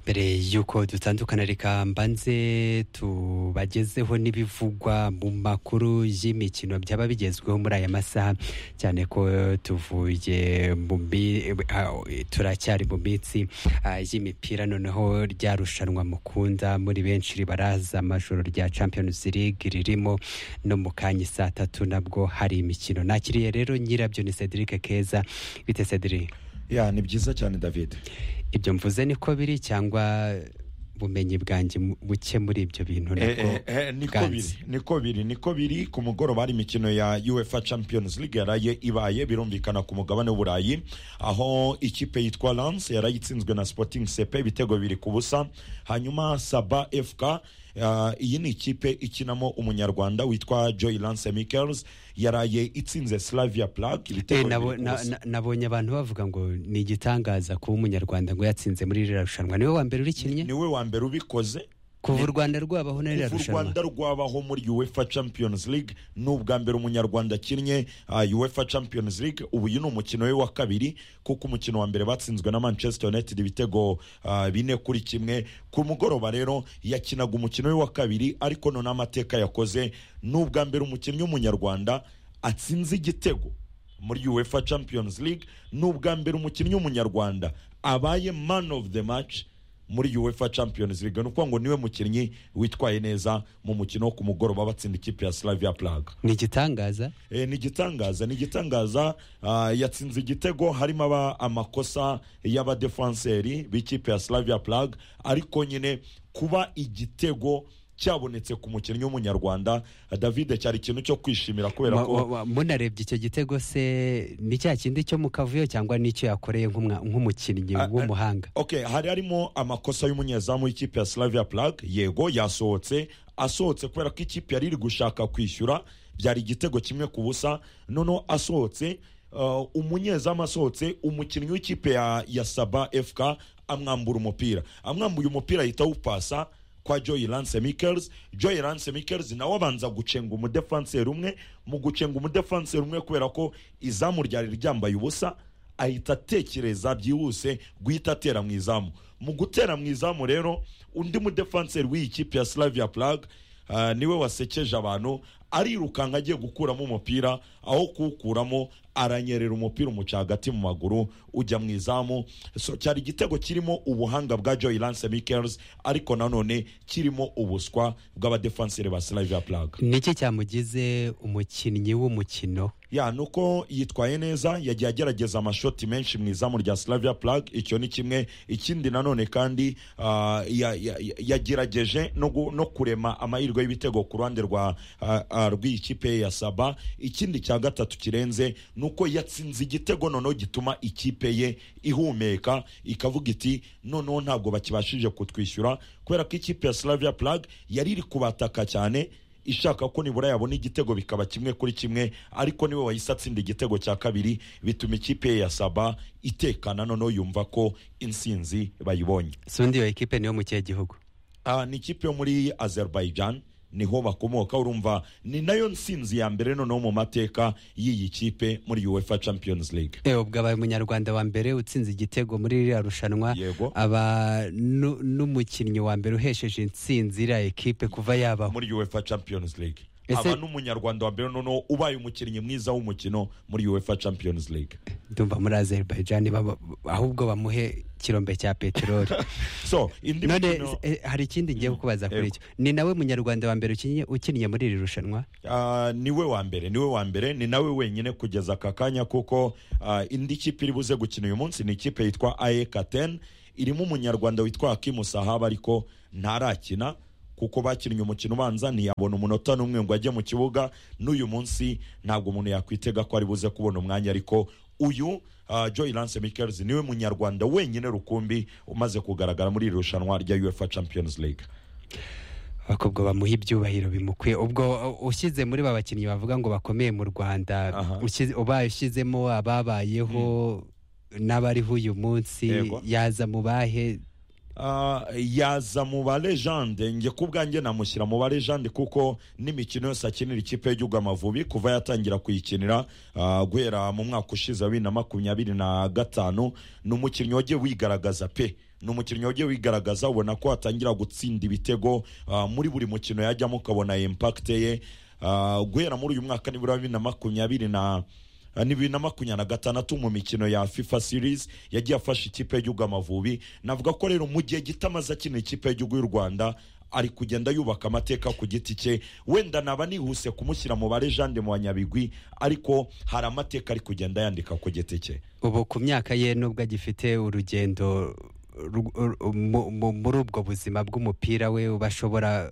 mbere y'uko dutandukana reka mbanze tubagezeho n'ibivugwa mu makuru y'imikino byaba bigezweho muri aya masaha cyane ko tuvuye mu mi- ah, turacyari mu minsi ah, y'imipira noneho rya rushanwa mukunda muri benshi ribaraza amajoro rya Champions League ririmo no mu kanya saa tatu nabwo hari imikino nakiriye rero nyirabyo ni Cedric Keza bite Cedric ya ni byiza cyane david ibyo mvuze niko biri cyangwa bumenyi bwanjye mu- buke muri ibyo bintu nabwo Eh, eh, eh, niko bwanze? biri niko biri niko biri ku mugoroba hari imikino ya uefa champions league yaraye ibaye birumvikana ku mugabane w'uburayi aho ikipe yitwa lance yaraye itsinzwe na sporting cp ibitego biri ku busa hanyuma saba fk ah, iyi ni ikipe ikinamo umunyarwanda witwa joy lance michels yaraye itsinze slavia plague Eh, ibitego nabo- bibiri ku na- busa na- nabonye abantu bavuga ngo ni igitangaza kuba umunyarwanda ngo yatsinze muri ririya rushanwa niwe wa mbere urikinnye niwe wa mbere ubikoze kuva u rwanda rwabaho na ririya kuva u rushanwa rwanda rwabaho muri uefa champions league ni ubwa mbere umunyarwanda akinnye uh, uefa champions league ubu uyu ni umukino we wa kabiri kuko umukino wa mbere batsinzwe na manchester united ibitego uh, bine kuri kimwe ku mugoroba rero yakinaga umukino we wa kabiri ariko none amateka yakoze ni ubwa mbere umukinnyi w'umunyarwanda atsinze igitego muri uefa champions league ni ubwa mbere umukinnyi w'umunyarwanda abaye man of the match muri uefa champions league ni ukuvuga ngo niwe mukinnyi witwaye neza mu mukino wo ku mugoroba batsinda ikipe ya slavia plague ni igitangaza e, ni igitangaza ni igitangaza ah, yatsinze igitego harimo aba amakosa y'abadefanseri b'ikipe ya slavia plague ariko nyine kuba igitego cyabonetse ku mukinnyi w'umunyarwanda ah, david cyari ikintu cyo kwishimira kubera Wa- ko wa- wa- munarebye icyo gitego se ni cya kindi cyo mu kavuyo cyangwa n'icyo yakoreye nk'umwa- nk'umukinnyi Ah, ah. w'umuhanga ok hari harimo amakosa y'umunyezamu w'ikipe ya slavia plague yego yasohotse asohotse kubera ko ikipe yari iri gushaka kwishyura byari igitego kimwe ku busa noneho asohotse uh, umunyezamu asohotse umukinnyi w'ikipe ya, ya saba fk amwambura umupira amwambuye umupira ahita awupasa kwa joy lance michels joy lance michels nawe abanza gucenga umudefanseri umwe mu gucenga umudefanseri umwe kubera ko izamu ryari ryambaye ubusa ahita atekereza byihuse guhita atera mu izamu mu gutera mu izamu rero undi mudefanseri w'iyi kipe ya slavia plague ah, niwe wasekeje abantu arirukanka agiye gukuramo umupira aho kuwukuramo aranyerera umupira umuca hagati mu maguru ujya mu izamu so cyari igitego kirimo ubuhanga bwa joy lance michels ariko nanone kirimo ubuswa bw'abadefanseri ba slavia plague niki cyamugize umukinnyi w'umukino ya nuko yitwaye neza yagiye agerageza amashoti menshi mu izamu rya slavia plague icyo ni kimwe ikindi nanone kandi ah, ya- ya- ya- yagerageje no gu- no kurema amahirwe y'ibitego ku ruhande rwa ah, ah, rw'ikipe ya saba ikindi cya gatatu kirenze ni uko yatsinze igitego noneho gituma ikipe ye ihumeka ikavuga iti noneho ntabwo bakibashije kutwishyura kubera ko ikipe ya slavia plague yari iri kubataka cyane ishaka ko nibura yabona igitego bikaba kimwe kuri kimwe ariko niwe wahise atsinda igitego cya kabiri bituma ikipe ye ya saba itekana noneho yumva ko insinzi bayibonye sundi iyo ekipe niyo mu kihe gihugu Ah, ni ikipe yo muri azerbaijan niho bakomoka urumva ni nayo nsinzi ya mbere noneho mu mateka y'iyi kipe muri uefa champions league Eh, ubwo abaye umunyarwanda wa mbere utsinze igitego muri ririya rushanwa Yego. aba nu- n'umukinnyi wa mbere uhesheje intsinzi iriya ekipe kuva yabaho muri uefa champions league Ese- aba n'umunyarwanda wa mbere noneho ubaye umukinnyi mwiza w'umukino muri uefa champions league ndumva muri azerbaijan baba- ahubwo bamuhe kirombe cya peteroli so indi none mikino- eh, hari ikindi ngiye kubaza kuri Yego. icyo ni nawe munyarwanda wa mbere ukinnye- ukiniye muri iri rushanwa Ah, niwe wa mbere niwe wa mbere ni nawe wenyine kugeza aka kanya kuko ah, indi kipe iri buze gukina uyu munsi ni ikipe yitwa aekaten irimo umunyarwanda witwa hakimu sahaba ariko ntarakina kuko bakinnye umukino ubanza ntiyabona umunota n'umwe ngo ajye mu kibuga n'uyu munsi ntabwo umuntu yakwitega ko ari buze kubona umwanya ariko uyu ah, joy lance michels niwe munyarwanda wenyine rukumbi umaze kugaragara muri iri rushanwa rya uefa champions league bakubwo bamuha ibyubahiro bimukwiye ubwo uh, ushyize muri ba bakinnyi bavuga ngo bakomeye mu rwanda Aha. ushyize- ubaye ushyizemo ababayeho n'abariho uyu munsi Yego. yaza mu bahe ah, yaza mu ba legende njye ku bwanjye namushyira mu ba legende kuko n'imikino yose akinira ikipe y'igihugu amavubi kuva yatangira kuyikinira ah, guhera mu mwaka ushize wa bibiri na makumyabiri na gatanu ni umukinnyi wagiye wigaragaza pe ni umukinnyi wagiye wigaragaza ubona ko atangira gutsinda ibitego ah, muri buri mukino yajyamo ukabona impakite ye Ah, guhera muri uyu mwaka nibura bibiri na makumyabiri na Ah, ni bibiri na makumyabiri na gatandatu mu mikino ya fifa series yagiye afasha ikipe y'igihugu amavubi navuga ko rero mu gihe gito amaze akina ikipe y'igihugu y'u rwanda ari kugenda yubaka amateka ku giti cye wenda naba nihuse kumushyira mu bare jande mu banyabigwi ariko hari amateka ari kugenda yandika ku giti cye ubu ku myaka ye nubwo agifite urugendo ru- ru- mu- mu- muri ubwo buzima bw'umupira we bashobora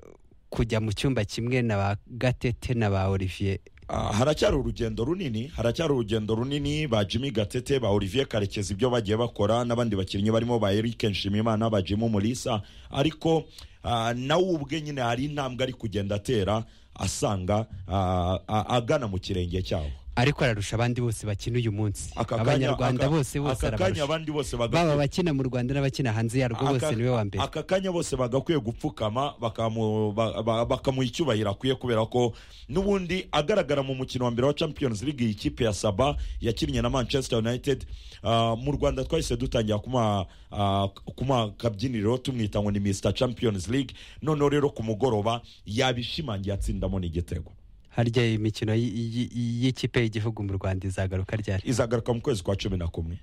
kujya mu cyumba kimwe na ba gatete na ba olivier Ah, haracyari urugendo runini haracyari urugendo runini ba jimmy gatete ba olivier karekezi ibyo bagiye bakora n'abandi bakinnyi barimo ba eric nshimimana ba jimu mulisa ariko ah, nawe ubwe nyine hari intambwe ari kugenda atera asanga ah, a- agana mu kirenge cyawo ariko ararusha abandi bose bakina uyu munsi Aka kanya- abanyarwanda aka- bose bose aka kanya arabarusha abandi bose baba bagakwiye abakina mu rwanda n'abakina hanze yarwo Aka- bose niwe wa mbere aka kanya bose bagakwiye gupfukama bakamu- ba- ba- bakamuha icyubahiro akwiye kubera ko n'ubundi agaragara mu mukino wa mbere wa champions league iyi kipe ya saba yakinnye na manchester united Ah, mu rwanda twahise dutangira kumuha ah, kumuha akabyiniriro tumwita ngo ni mr champions league noneho rero ku mugoroba yabishimangiye atsindamo n'igitego harya imikino y- y- y- y'ikipe y'igihugu mu rwanda izagaruka ryari izagaruka mu kwezi kwa cumi na kumwe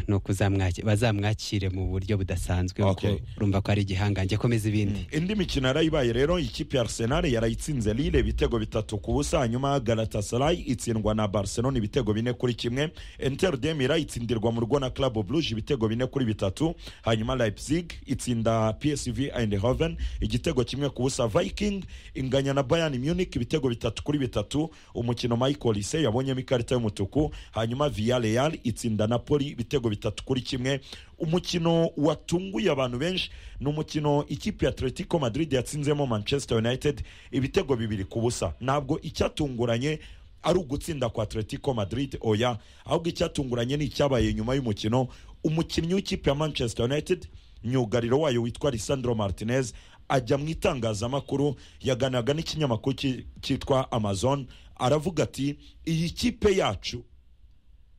ni ukuzamwaki- bazamwakire mu buryo budasanzwe Okay. kuko urumva ko ari igihangange komeza ibindi indi mikino yarayibaye rero ikipe ya arsenal yarayitsinze lille ibitego bitatu ku busa hanyuma galatasaray itsindwa na barcelona ibitego bine kuri kimwe inter de Milan itsindirwa mu rugo na club brugge ibitego bine kuri bitatu hanyuma leipzig itsinda psv eindhoven igitego kimwe ku busa viking inganya na bayern munich ibitego bitatu kuri bitatu umukino michael Olise yabonyemo ikarita y'umutuku hanyuma villarreal itsinda napoli ibitego bitatu kuri kimwe umukino watunguye abantu benshi ni umukino ikipe ya atletico madrid yatsinzemo manchester united ibitego bibiri ku busa ntabwo icyatunguranye ari ugutsinda kwa atletico madrid oya ahubwo icyatunguranye ni icyabaye nyuma y'umukino umukinnyi w'ikipe ya manchester united myugariro wayo witwa lisandro martinez ajya mu itangazamakuru yaganiraga n'ikinyamakuru ki- cyitwa amazon aravuga ati iyi kipe yacu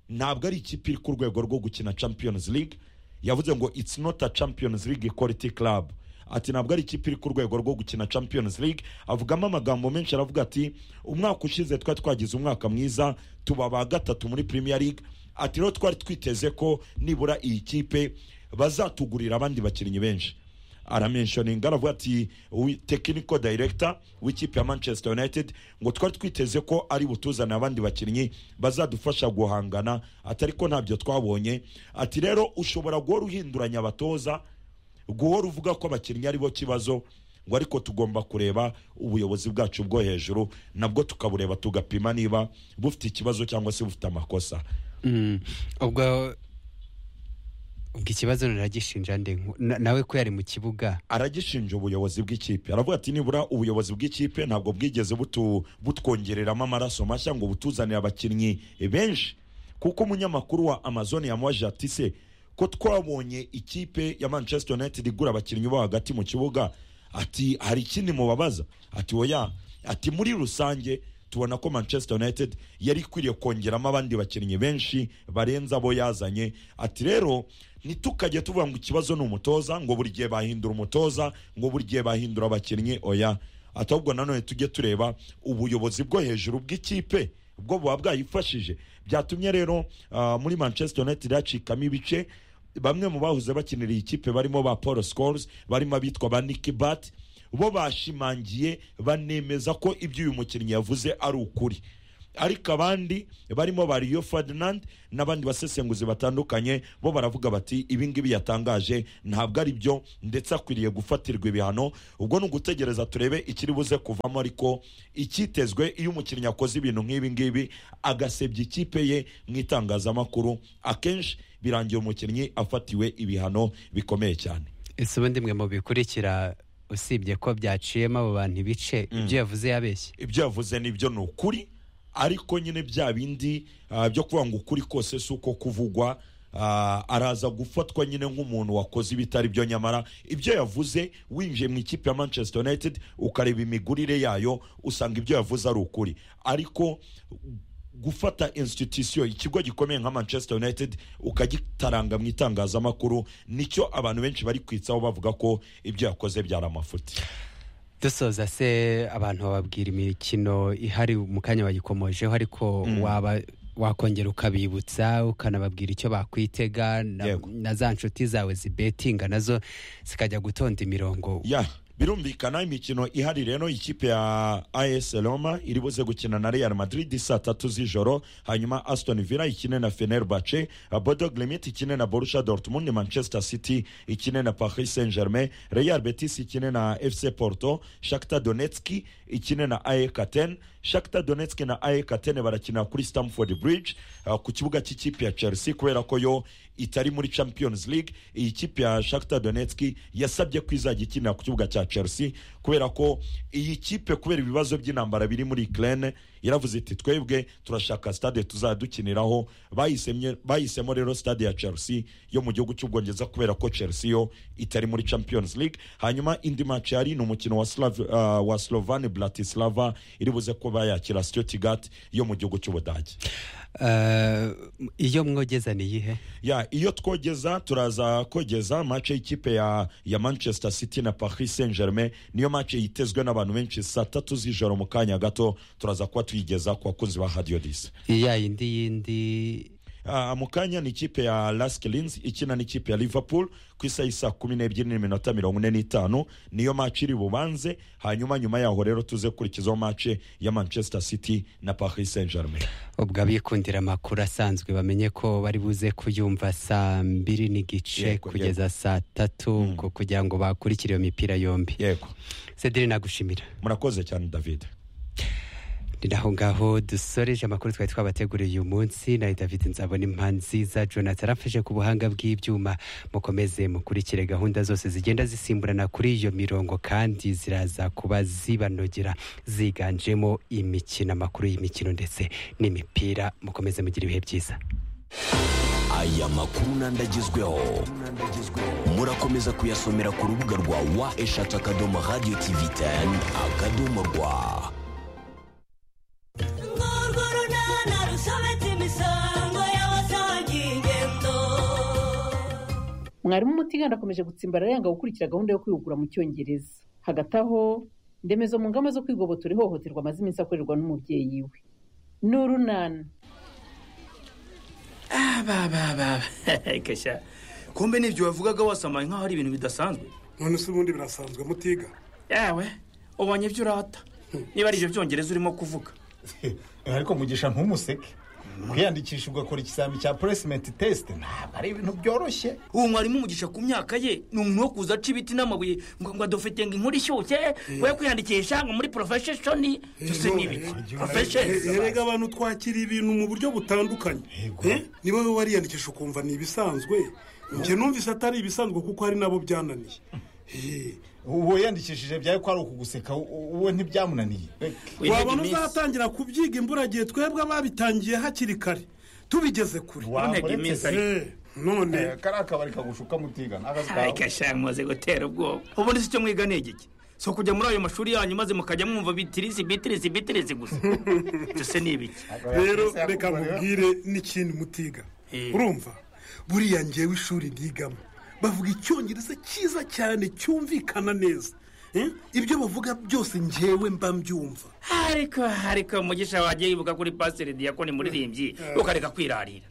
ntabwo ari ikipe iri ku rwego rwo gukina champions league yavuze ngo it's not a champions league quality club ati ntabwo ari ikipe iri ku rwego rwo gukina champions league avugamo amagambo menshi aravuga ati umwaka ushize twari twagize umwaka mwiza tuba ba gatatu muri premier league ati rero twari twiteze ko nibura iyi kipe bazatugurira abandi bakinnyi benshi aramenshoninga aravuga ati "We- technical director w'ikipe ya manchester united ngo twari twiteze ko ari butuzane abandi bakinnyi bazadufasha guhangana atari ko ntabyo twabonye ati rero ushobora guhora uhinduranya abatoza guhora uvuga ko abakinnyi ari bo kibazo ngo ariko tugomba kureba ubuyobozi bwacu bwo hejuru nabwo tukabureba tugapima niba bufite ikibazo cyangwa se bufite amakosa Mm, ubwo ubwo ikibazo naragishinja nde nku- na- nawe ko yari mu kibuga aragishinja ubuyobozi bw'ikipe aravuga ati nibura ubuyobozi bw'ikipe ntabwo bwigeze butu- butwongereramo amaraso mashya ngo butuzanire abakinnyi benshi kuko umunyamakuru wa amazon yamubaje ati se ko twabonye ikipe ya manchester united igura abakinnyi bo hagati mu kibuga ati hari ikindi mubabaza ati oya ati muri rusange tubona ko manchester united yari ikwiriye kongeramo abandi bakinnyi benshi barenze abo yazanye ati rero ntitukajye tuvuga ngo ikibazo ni umutoza ngo buri gihe bahindura umutoza ngo buri gihe bahindura abakinnyi oya ati ahubwo nanone tujye tureba ubuyobozi bwo hejuru bw'ikipe bwo buba bwayifashije byatumye rero ah, muri manchester united hacikamo ibice bamwe mu bahoze bakinira iyi kipe barimo ba paul scores barimo abitwa ba nicky bat bo bashimangiye banemeza ko ibyo uyu mukinnyi yavuze ari ukuri ariko abandi barimo ba Rio Ferdinand n'abandi basesenguzi batandukanye bo baravuga bati ibi ngibi yatangaje ntabwo ari byo ndetse akwiriye gufatirwa ibihano ubwo ni ugutegereza turebe ikiri buze kuvamo ariko icyitezwe iyo umukinnyi akoze ibintu nk'ibi ngibi agasebya ikipe ye mu itangazamakuru akenshi birangira umukinnyi afatiwe ibihano bikomeye cyane ese ubundi mwe mu bikurikira usibye ko byaciyemo abo bantu ibice ibyo yavuze yabeshye ibyo yavuze nibyo ni ukuri ariko nyine bya bindi ah, byo kuvuga ngo ukuri kose si uko kuvugwa ah, araza gufatwa nyine nk'umuntu wakoze ibitari byo nyamara ibyo yavuze winjiye mu ikipe ya manchester united ukareba imigurire yayo usanga ibyo yavuze ari ukuri ariko gufata institution ikigo gikomeye nka manchester united ukagitaranga mu itangazamakuru nicyo abantu benshi bari kwitsaho bavuga ko ibyo yakoze byari amafuti dusoza se abantu bababwira imikino ihari mu kanya bagikomojeho ariko waba wakongera ukabibutsa ukanababwira icyo bakwitega na- Yego. na za nshuti zawe zibetinga nazo zikajya gutonda imirongo ya birumvikana imikino ihari rero ikipe ya as roma iri buze gukina na real madrid saa tatu z'ijoro hanyuma aston villa ikine na fenerbace bodo glimit ikine na borusha dortmund manchester city ikine na paris saint germain real betis ikine na fc porto shakta donetski ikine na ae katen shakta donetski na ae katen barakina kuri stamford bridge ah, ku kibuga cy'ikipe ya chelsea kubera ko yo itari muri champions league iyi kipe ya shakta donetski yasabye ko izajya ikinira ku kibuga cya chelsea kubera ko iyi kipe kubera ibibazo by'intambara biri muri ukraine yaravuze iti twebwe turashaka stade tuzadukiniraho bahisemye- bahisemo rero stade ya chelsea yo mu gihugu cy'ubwongereza kubera ko chelsea yo itari muri champions league hanyuma indi match yari ni umukino wa, Slav, uh, wa slovan bratislava iri buze kuba yakira stuttgart yo mu gihugu cy'ubudage Eh, iyo mwogeza ni iyihe ya iyo twogeza turaza kogeza mace y'ikipe ya, ya manchester city na paris saint germain niyo mace yitezwe n'abantu benshi saa tatu z'ijoro mu kanya gato turaza kuba tuyigeza ku bakunzi ba hadiyo disi ya yindi yindi Ah, mu kanya ni ikipe ya laskilins ikina n'ikipe ya liverpool ku isaha isa kumi n'ebyiri n'iminota mirongo ine n'itanu niyo maci iri bubanze hanyuma nyuma yaho rero tuze gukurikizaho mace ya manchester city na paris saint germain ubwo abikundira amakuru asanzwe bamenye ko bari buze kuyumva saa mbiri n'igice Yego, kugeza saa tatu ubwo kugira ngo bakurikire iyo mipira yombi yego cedrine nagushimira murakoze cyane david ni naho ngaho dusoreje amakuru twari twabateguriye uyu munsi na david nzabona impanziza jonathan arafashe ku buhanga bw'ibyuma mukomeze mukurikire gahunda zose zigenda zisimburana kuri iyo mirongo kandi ziraza kuba zibanogera ziganjemo imikino amakuru y'imikino ndetse n'imipira mukomeze mugira ibihe byiza aya makuru n'andagezweho murakomeza kuyasomera ku rubuga rwa wa eshatu akadomo radiyo tivi teni akadomo rwa Urwo runana rusobetse imisango y'abasangiye ingendo mwarimu umutiganda akomeje gutsimbarara yanga gukurikira gahunda yo kwihugura mu cyongereza hagati aho indemezo mu ngamba zo kwigobotora ihohoterwa amaze iminsi akorerwa n'umubyeyi we ni urunana Ah, ba ba ba ba. Kesha kumbe nibyo wavugaga wasamaye nkaho ari ibintu bidasanzwe none se ubundi birasanzwe mutiga yewe ubonye ibyo urata niba ari ibyo byongereza urimo kuvuga ariko mugisha ntumuseke kwiyandikisha ugakora ikizami cya puresimenti tesite ntabwo ari ibintu byoroshye uwo mwarimu umugisha ku myaka ye ni umuntu wo kuza aca ibiti n'amabuye ngo ngo adufite ngo inkuru ishyushye we kwiyandikisha ngo muri porofesheni byose ni ibiki porofesheni erega abantu twakira ibintu mu buryo butandukanye Yego. Eh, ni wowe wariyandikisha ukumva ni ibisanzwe njye numvise atari ibisanzwe kuko hari nabo byananiye Eh, uwo yandikishije byari ko ari ukuguseka u- uwe ntibyamunaniye waba uzatangira kubyiga imburagihe twebwe ababitangiye hakiri kare tubigeze kure ntege iminsi ari- Eh, none kari akabari kagushuka mutigana akazi kawe Ay, Kesha mumaze gutera ubwoba ubundi si icyo mwiga ni igiki si ukujya muri ayo mashuri yanyu maze mukajya mwumva bitirisi bitirisi bitirisi gusa byose ni ibiki rero reka mubwire n'ikindi mutiga Eh. urumva buriya ngewe ishuri ryigamo bavuga icyongereza cyiza cyane cyumvikana neza Eh, ibyo bavuga byose ngewe mba mbyumva ariko ariko mugisha wagiye yibuka kuri pasiteri diyakoni muririmbyi ukareka kwirarira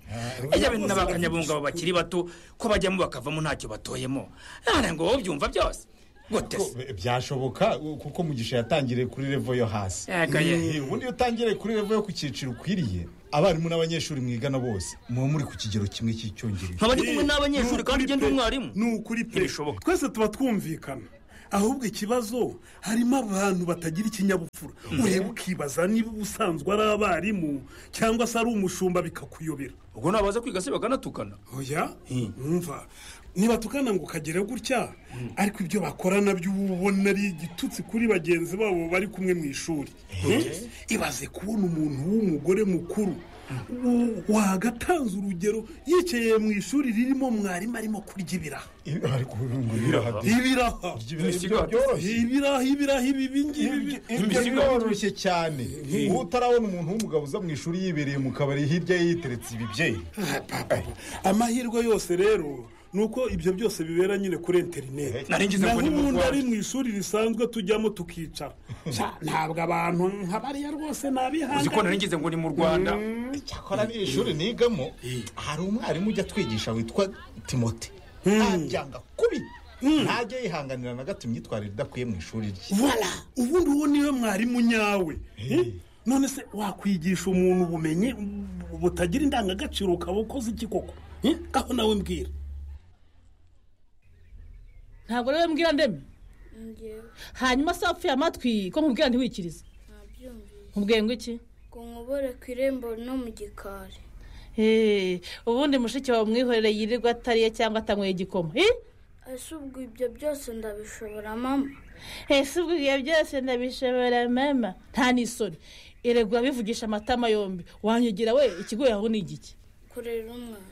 ijya bintu n'abakanyabunga abo bakiri bato ko bajyamo bakavamo ntacyo batoyemo nara ngo wowe ubyumva byose gute se byashoboka u- kuko mugisha yatangiriye kuri revo yo hasi Yego, yego. Eh, ubundi iyo utangiriye kuri revo yo ku cyiciro ukwiriye abarimu n'abanyeshuri mwigana bose muba muri ku kigero kimwe cy'icyongereza nkaba ndi kumwe n'abanyeshuri kandi ugenda uri umwarimu ni ukuri pe Ntibishoboka. twese tuba twumvikana ahubwo ikibazo harimo abantu batagira ikinyabupfura ureba ukibaza niba ubusanzwe ari abarimu cyangwa se ari umushumba bikakuyobera ubwo nabaza kwiga se bakanatukana oya numva ntibatukana ngo ukagera gutya ariko ibyo bakora nabyo uba ubona ari igitutsi kuri bagenzi babo bari kumwe mu ishuri Eh, ibaze kubona umuntu w'umugore mukuru u- wagatanze urugero yicaye mu ishuri ririmo mwarimu arimo kurya ibiraha Ibi- ariko ubu ngo biraha ibiraha Ibisigo- byoroshye ibiraha ibiraha ibi bingibi ibyo biroroshye cyane ubu utarabona umuntu w'umugabo uza mu ishuri yibereye mu kabari hirya ye yiteretse ibibyeyi amahirwe yose rero ni uko ibyo byose bibera nyine kuri interineti Nari ngize ngo ni mu ubundi ari Rwanda. mu ishuri risanzwe tujyamo tukicara Sha, ntabwo abantu nk'abariya rwose uzi ko nari nabihanganye ngize ngo ni mu rwanda cyakora n'iri shuri nigamo hari umwarimu ujya atwigisha witwa timote ntabyanga kubi ntajya yihanganira na gato imyitwarire idakwiye mu ishuri rye vola ubundi uwo niwe mwarimu nyawe Eh? none se wakwigisha umuntu ubumenyi bu- butagira indangagaciro ukaba ukoze iki koko Eh? ngaho nawe mbwira ntabwo rero mbwira ndeme hanyuma se wapfuye amatwi ko nkubwira ntiwikirize nkubwiye ngo iki ngo nkobore ku irembo no mu gikari Hey, ubundi mushiki wawe umwihorere yirirwa atariye cyangwa atanyweye igikoma Eh? ese ubwo ibyo byose ndabishobora mama ese ubwo ibyo byose ndabishobora mama nta n'isoni erega bivugisha amatama yombi wanyigira we ikigoye aho ni igiki kurera umwana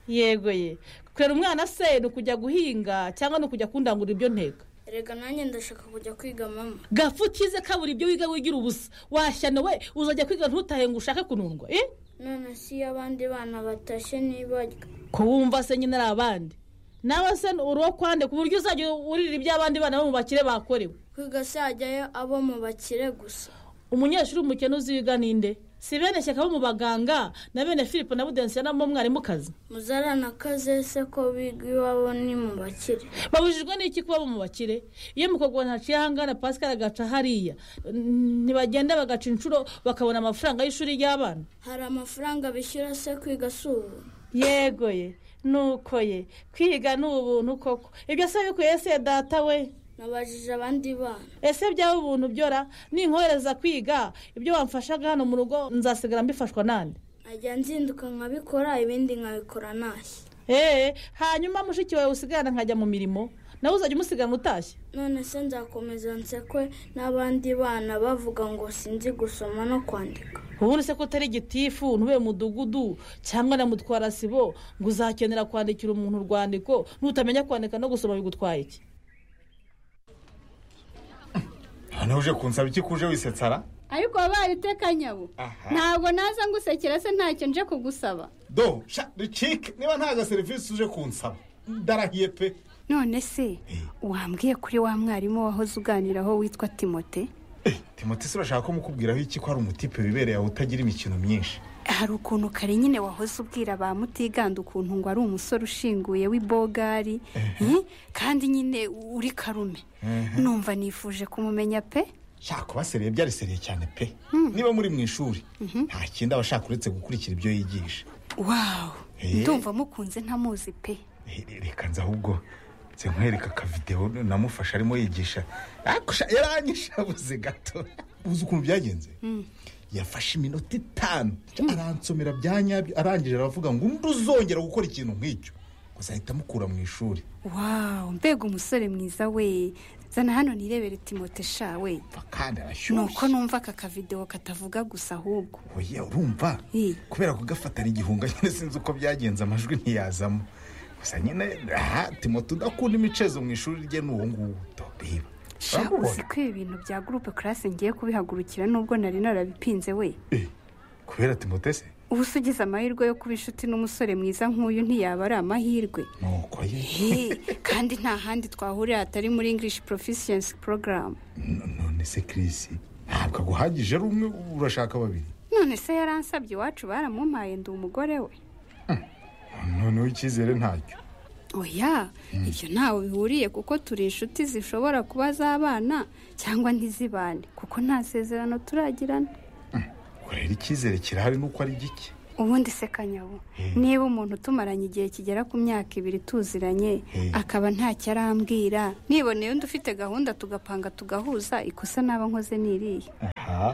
yego ye kurera umwana se ni ukujya guhinga cyangwa ni ukujya kundangura ibyo nteka erega nanjye ndashaka kujya kwiga mama gapfa ukize kabura ibyo wiga wigira ubusa washyano we uzajya kwiga ntutahe ngo ushake kunundwa eh? none si iyo abandi bana batashye nibajya ko wumva se nyine ari abandi nawe se uri uwo kwande ku buryo uzajya urira iby'abandi bana bo mu bakire bakorewe kwiga se hajyayo abo mu bakire gusa umunyeshuri umukene uzi wiga ninde si bene shyaka bo mu baganga na bene philippe na budensiya mwarimukazi muzarana kaze se ko biga iwabo ni mu bakire babujijwe n'iki kuba mu bakire iyo mukobwa ntaciye ahangana pascal agaca hariya n- ntibagenda bagaca inshuro bakabona amafaranga y'ishuri ry'abana hari amafaranga bishyura se kwiga si ubu yego ye nuko ye kwiga ni ubuntu koko ibyo se bikuye se data we nabajije abandi bana ese byaba ubuntu byora ninkohereza kwiga ibyo wamfashaga hano mu rugo nzasigara mbifashwa nande najya nzinduka nkabikora ibindi nkabikora ntashye eee hanyuma mushiki wawe usigarana nkajya mu mirimo nawe uzajya umusigana utashye none se nzakomeza nsekwe n'abandi bana bavuga ngo sinzi gusoma no kwandika ubundi se ko utari igitifu ntube mudugudu cyangwa na mutwara sibo ngo uzakenera kwandikira umuntu urwandiko nutamenya kwandika no gusoma bigutwaye iki noneho uje kunsaba iki kuje wisetsara ariko wabaye iteka nyabo Aha. ntabwo naza ngusekera se ntacyo nje kugusaba do sha ricike niba nta gaserivisi uje kunsaba ndarahiye pe none se wambwiye kuri wa mwarimu wahoze uganiraho witwa timote timote se urashaka ko mukubwiraho iki ko ari umutipe wibereye aho utagira imikino myinshi hari ukuntu kare nyine wahoze ubwira ba mutiganda ukuntu ngo ari umusore ushinguye w'ibogari eh, kandi nyine uri karume numva nifuje kumumenya pe sha kuba seriye byari seriye cyane pe niba muri mu ishuri nta kindi aba ashaka uretse gukurikira ibyo yigisha wawu Eh. ndumva mukunze ntamuzi pe Eh, eh, reka nza ahubwo nze nkwereka akavidewo namufashe arimo yigisha Ariko sha, yaranyishabuze gato uzi ukuntu byagenze yafashe iminota itanu aransomera bya nyabyo arangije aravuga ngo undi uzongera gukora ikintu nk'icyo ngo azahita amukura mu ishuri wawu mbega umusore mwiza we zana hano nirebere timote sha we Pfa, kandi arashyushye nuko numva aka kavidewo katavuga gusa ahubwo oya urumva Eh. kubera kugafatana igihunga nyine sinzi uko byagenze amajwi ntiyazamo gusa nyine aha timote udakunda imicezo mu ishuri rye ni uwo nguwo do reba sha Urabibona? uzi ko ibi bintu bya gurupe karase ngiye kubihagurukira nubwo nari narabipinze we Eh, kubera timote se ubu se ugize amahirwe yo kuba inshuti n'umusore mwiza nk'uyu ntiyaba ari amahirwe nuko ye He, kandi nta handi twahurira hatari muri english proficiency program No- none se kirisi ntabwo aguhagije ari umwe urashaka babiri none se yaransabye iwacu baramumpaye ndi umugore we noneho icyizere ntacyo oya ibyo ntawe bihuriye kuko turi inshuti zishobora kuba z'abana cyangwa ntizibane kuko nta sezerano turagirana rero icyizere kirahari nuko ari gike ubundi se kanyabu niba umuntu tumaranye igihe kigera ku myaka ibiri tuziranye akaba ntacyo arambwira niboneye undi ufite gahunda tugapanga tugahuza ikosa naba nkoze ni iriya aha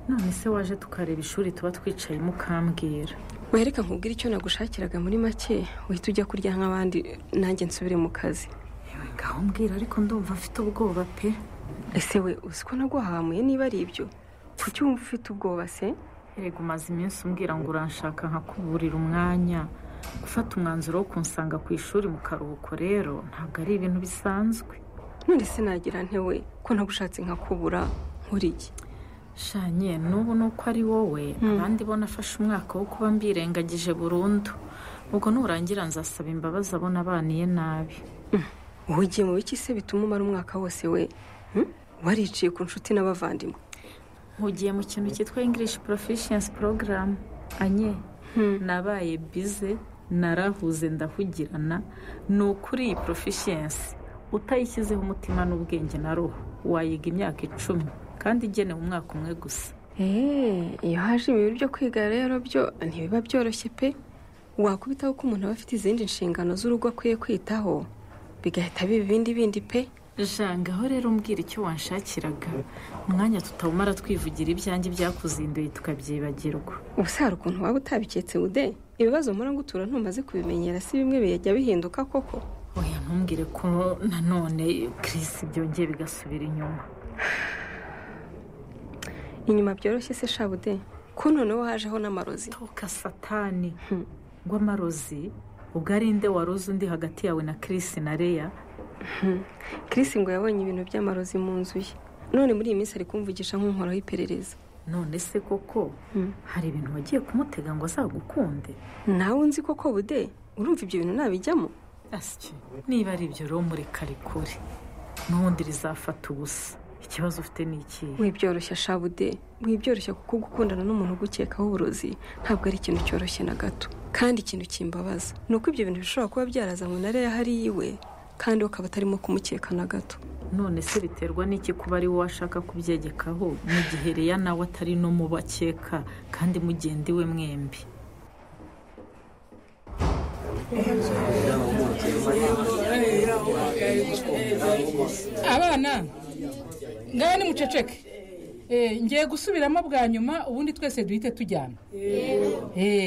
none se waje tukareba ishuri tuba twicayemo ukambwira wereka nkubwire icyo nagushakiraga muri make uhita ujya kurya nk'abandi nanjye nsubire mu kazi yewe ngaho mbwira ariko ndumva mfite ubwoba pe ese we uzi ko naguhamuye niba ari ibyo kuki wumva ufite ubwoba se rego umaze iminsi umbwira ngo uranshaka nkakuburira umwanya gufata umwanzuro wo kunsanga ku ishuri mu karuhuko rero ntabwo ari ibintu bisanzwe none se nagira ntewe ko nagushatse nkakubura nkuriye shanye n'ubu ni uko ari wowe Mm. abandi bo nafashe umwaka wo kuba mbirengagije burundu ubwo nurangira nzasaba imbabazi abo nabaniye nabi wowe ugiye mu biki se bituma umara umwaka wose we hmm? wariciye ku nshuti n'abavandimwe nkugiye mu kintu cyitwa english proficiency program anye nabaye bize narahuze ndahugirana ni ukuri iyi proficiency utayishyizeho umutima n'ubwenge na roho wayiga imyaka icumi kandi igenewe umwaka umwe gusa Eh, iyo haje ibintu byo kwiga rero byo ntibiba byoroshye pe wakubitaho ko umuntu aba afite izindi nshingano z'urugo akwiye kwitaho bigahita biba ibindi bindi pe jangaho rero umbwira icyo wanshakiraga umwanya tutawumara twivugira ibyanjye byakuzinduye tukabyibagirwa ubuse hari ukuntu waba utabiketse ude ibibazo mpora ngutura ntumaze kubimenyera si bimwe bijya bihinduka koko oya ntumbwire ko nanone Chris byongeye bigasubira inyuma inyuma byoroshye se shabude ko noneho hajeho n'amarozi toka satani ngo amarozi ubwo ari nde waroze undi hagati yawe na Chris na Leya Chris ngo yabonye ibintu by'amarozi mu nzu ye none muri iyi minsi ari kumvugisha nk'unkoraho iperereza none se koko hari ibintu wagiye kumutega ngo azagukunde nawe unzi koko bude urumva ibyo bintu ntabijyamo asya niba ari ibyo rero murekarikure n'ubundi rizafata ubusa ikibazo ufite ni ikihe wibyoroshya shabude wibyoroshya kuko gukundana n'umuntu ugukekaho uburozi ntabwo ari ikintu cyoroshye na gato kandi ikintu kimbabaza ni uko ibyo bintu bishobora kuba byarazanywe na reya hari iwe kandi we akaba atarimo kumukeka na gato none se biterwa n'iki kuba ari wowe washaka kubyegekaho mu gihe reya nawe atari no mu bakeka kandi mugende iwe mwembi abana ngaho ni muceceke Eh, ngiye gusubiramo bwa nyuma ubundi twese duhite tujyana Eh,